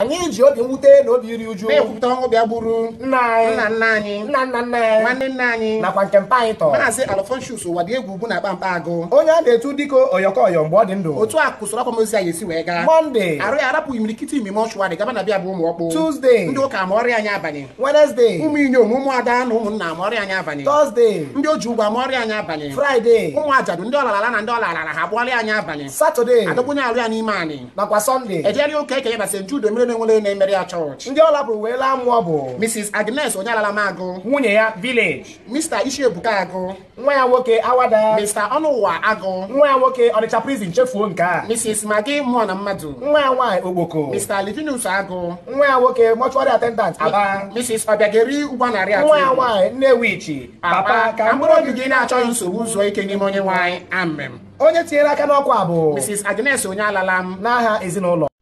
anyị ji obi mwute na obi iri uju na-ekwupụta ọnwụ bịa gburu nna anyị nna nna anyị nna nna nna anyị nwanne nna anyị nakwa nke mpa anyị tọ maazị alfonsius ụwa dị egwu ugwu na akpa mkpa agụ onye a na-etu dịka oyọkọyọ mgbe ọ dị ndụ otu a kwụsịrị akwamozu anyị esi wee gaa mọnde arụ ya arapụghị imirikiti ime mọchụwarị gaba na bịa bụ ụmụ ọkpụ Tuesday. ndị ụka ma ọrịa anyị abanye wenesde ụmụ inyom ụmụ ada na ụmụnna ma ọrịa anyị abanye tọzde ndị oji ụgwọ ma ọrịa anyị abanye fraịde ụmụ ajadu ndị ọlarala na ndị ọlarala ha bụọrịa anyị abanye satọde adọgbunye arụ ya n'ime anyị nakwa sọnde ejeri ụka ekenye na st jude mere na-enwere na-emere ya chọọchị ndị ọ lapụrụ wee laa mmụọ bụ mrs agnes onye alala m agụ nwunye ya village mr ishiebuka agụ nwa ya nwoke awada mr ọnụụwa agụ nwa ya nwoke ọnịcha prison chefuo nke a mrs magi mmụọ na mmadụ nwa ya nwaanyị ogboko mr livinus agụ nwa ya nwoke mortuary attendant aba mrs ọbịageri ụgwọ narị atọ nwa ya nwaanyị nnewichi papa ka mkpụrụ obi gị na-achọghị nsogbu zuo ike n'ime onye nwanyị amem onye tinyere aka n'ọkwa bụ mrs agnes onye alala m n'aha ezinụlọ